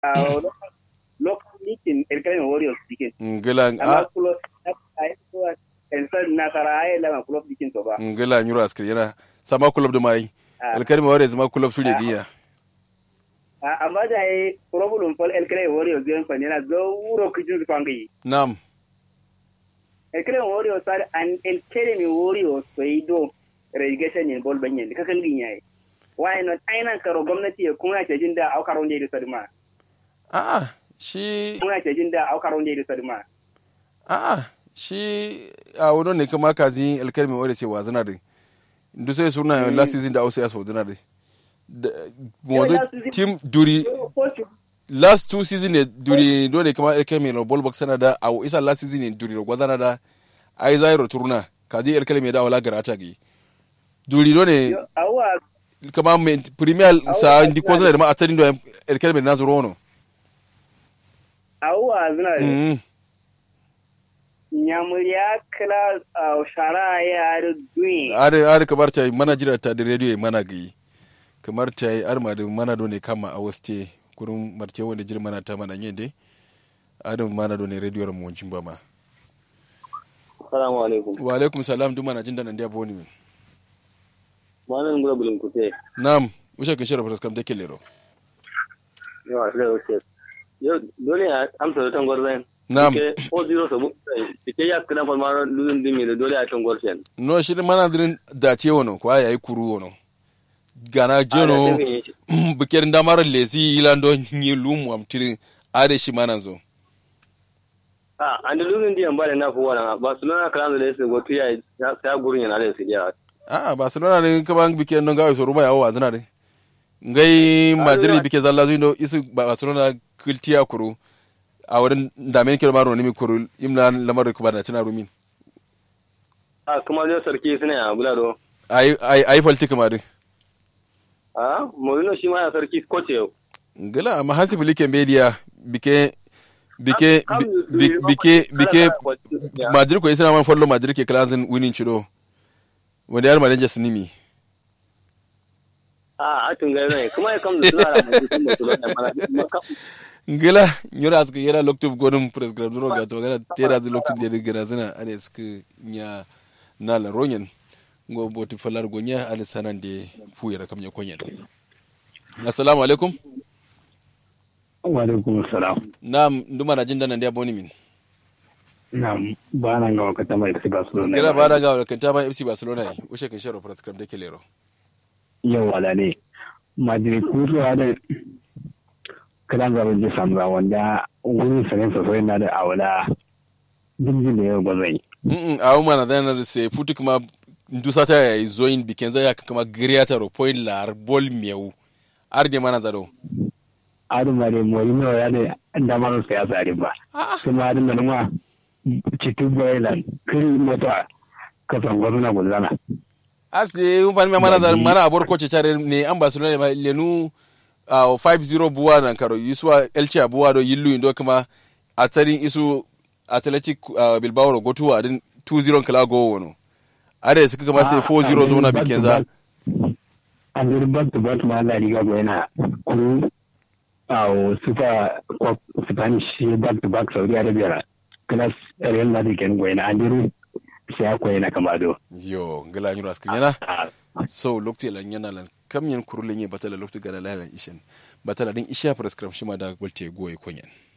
local meeting elkalin warriors dikin ngila amma a kulo a yi kuwa elsa nasara a yi lama kulo dikin to ba ngila nyura askri yana sama club da mai Ah. alkalmi ware zama club su da diya A- amma da yi problem fol elkalin warriors yan fa nena zo wuro kijin su kwangi nam elkalin warriors sar an elkalin warriors so yi do relegation ne bol banyan ka kan gin yayi why not ainan karo gwamnati ya kuma ce jin da aukaron da ya sadma a shi kuma ce jin da aukaron da ya sadma a shi a wani ne kama kazi alkalmi ware ce wazana da ndu sai suna last season da ausa ya so dana da wanzu last season- team duri last two season ne duri dole kama alkalmi no ball box sana da a isa last season ne duri ro gwazana da ai zairo turna kazi alkalmi da wala garata gi duri dole awa kama men premier sa ndi ko zana da ma a tsarin da alkalmi na zuro no awa zina da mm nyamuriya kala a shara ya da duyin are are kamar ta mana jira ta da radio mana gi kamar ta yi arma da mana do ne kama a waste kurun marce wanda jira mana ta mana yende adam mana do ne radio mu wancin ba ma Assalamu alaikum. wa alaikum salam duk mana jin da nan da boni min Malam gura bulun kute. nam usha kin shara kam da kelero Yawa sai wuce. Yau dole a amsa da tangwar zan. nam Ke o zero sabu. Ke ya kana fa mara lulun dimi da dole a tangwar sen. no shi mana dirin da ce wono kwa yayi kuru wono gana jeno bikin damar lesi ilando nyi lumu am tirin are shi mana zo Ah, an da lulun diyan ba da na fi wannan. Barcelona kan da su gotu ya ya gurin yana da su ya. a barcelona ne kaman bike non gawe so ruba yawo azna de ngai madrid bike zalla zuindo isu barcelona kultiya kuru a wurin damen kilo maro ne mi kuru imna lamar ku bana tana rumin Ah, kuma ne sarki suna ya bula do. ai ai ai falti kamar Ah, Mourinho shi ma ya sarki coach yau. ngala amma hasi bilike media bike bike Kam- kam- bi- bike bike Ya. madrid ko isna man follow madrid ke clasin winning chido wanda yar manager sinimi Ah, a tun gari ne. Kuma ya kam da suna da mutum da su da mana. ngila nyura aska yera loktub godum press grad ro ga to gana tera zu loktub de gana zuna ane sk nya na la ronyen ngo boti falar gonya ane sanan de fu yara kam nya konyen assalamu alaikum wa alaikum salam nam nduma na jinda nan dia boni min na ba nan ga wakata mai FC Barcelona kira ba da ga kan ta ba FC Barcelona yi ushe kan sharo press club de kelero yau wala ne Madrid kutuwa da kalan zaɓen ji samra wanda wurin sanin sosai na da awala jirgin da yau gwazai mm a uma na dana da se futu kuma ndusa ta yayi zoin biken za ya kama griata ro point lar bol miau arde mana zaro adin ma dai Mourinho ya da damar sa ya tsari ba kuma adin da numa cikin Bayland kiri mota kasan gwazuna gulzana ase un fan mana da mana abor ko chare ne an barcelona ba lenu uh, 5-0 buwa nan karo yuswa elche buwa do yillu indo kuma a tsarin isu athletic uh, bilbao ro gotu wa din 2-0 kala go wono are suka kama sai 4-0 zo na bikin za an zuri back to back ma Allah riga go yana kuru a super cup spanish back to back saudi arabia class real madrid ken go yana an zuri sai akwai yana kama do yo ngala nyura skin yana so lokti lan yana lan kam yan kurulin ye batala lokti gana lalan ishen batala din isha prescription ma da golte goye konyen